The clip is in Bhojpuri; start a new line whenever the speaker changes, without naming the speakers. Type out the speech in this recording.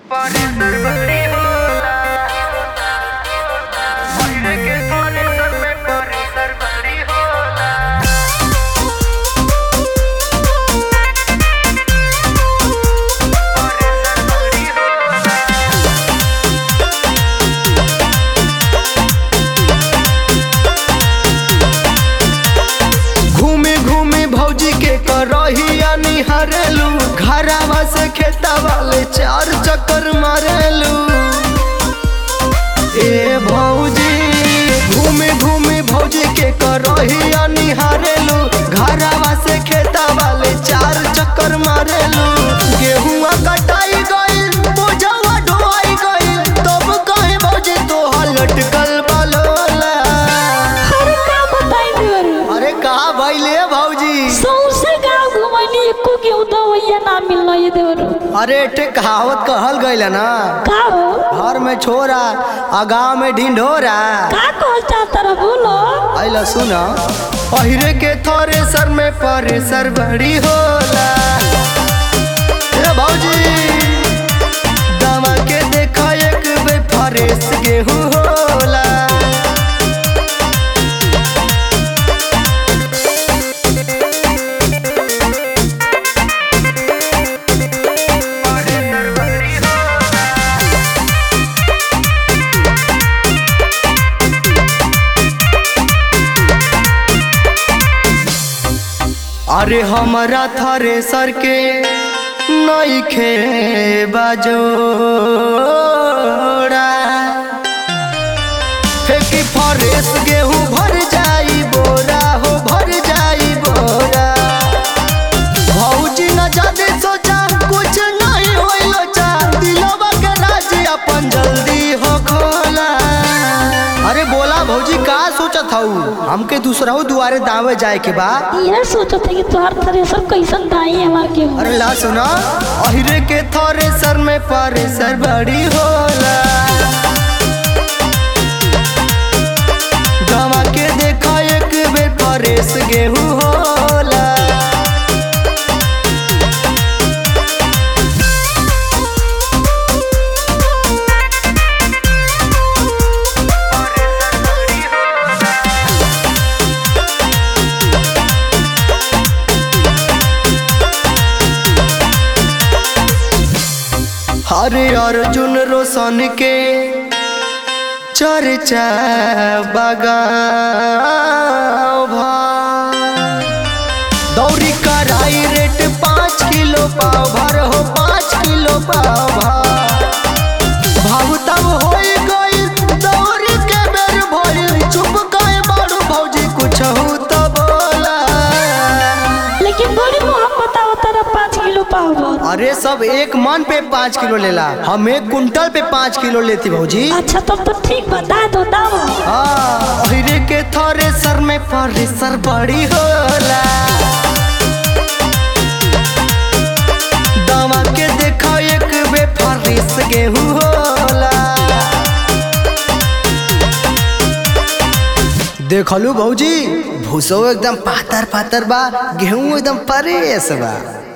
Parecer bari होला Oire के parecer में parecer bari होला Parecer bari होला
घूमे घूमे भौजी के करहिया निहारेलू घरावा से खेता वाले चार चक्कर मारेलू ए भौजी घूमे घूमे भौजी के करहिया निहारेलू घरावा से खेता वाले चार चक्कर मारेलू गेहुआ कटाई गइल बोझवा ढोआई गइल तब कहे भौजी तोहार लटकल बालोला
अरे का बताई देवरू
अरे कहा भइले भौजी
सौसे गाँव घुमैली एको के उदवैया ना मिलल ये देवरू
अरे एटे कहावत कहल गइल ना
का हो
घर में छोरा आ गाँव में ढिंढोरा
का कहल चाहता रह बोलो
आइला सुना पहिरे के थोरे सर में परेसर बड़ी होला ए भौजी दमा के देखा एक बे फरेस गेहूं होला
Parecer bari होला
अरे हमारा थरे सर के नइखे बाजोड़ा फेंकी फरेस गेहूं भर जाई बोरा हो भर जाई बोरा भौजी न जादे सोचा कुछ नहीं होई लोचा दिलवा के राज अपन जल्दी हो खोला अरे बोला भौजी का सोचत हऊ हमके दूसरा दुआरे दावे जाए के बा
ये सोचत है कि तोहार थ्रेसर कैसन दाई हमार के
अरे ला सुना अहिरे के थोरे सर में परेसर बड़ी होला गवा के देखा एक बेर परेस गेहूं होला
Parecer bari होला
हरे अर्जुन रोशन के चर्चा बगाओ भा दौरी कराई रेट पाँच किलो पाव भर हो पाँच किलो पाव भा भाव तब होई गई दौरी के बेर भइल चुप गए बारू भौजी कुछ हो तो बोला
लेकिन बड़ी मोहब्बत आवता रह पाँच किलो पावर
अरे सब एक मन पे पाँच किलो लेला हम एक कुंटल पे पाँच किलो लेती भौजी
अच्छा तब तो ठीक बता दो दाम
हाँ, ओहिरे के थोरे सर में परेसर बड़ी होला दवा के देखो एक बे फरेस गेहूं होला देखलू भौजी भूसो एकदम पातर पातर बा गेहूं एकदम परेस बा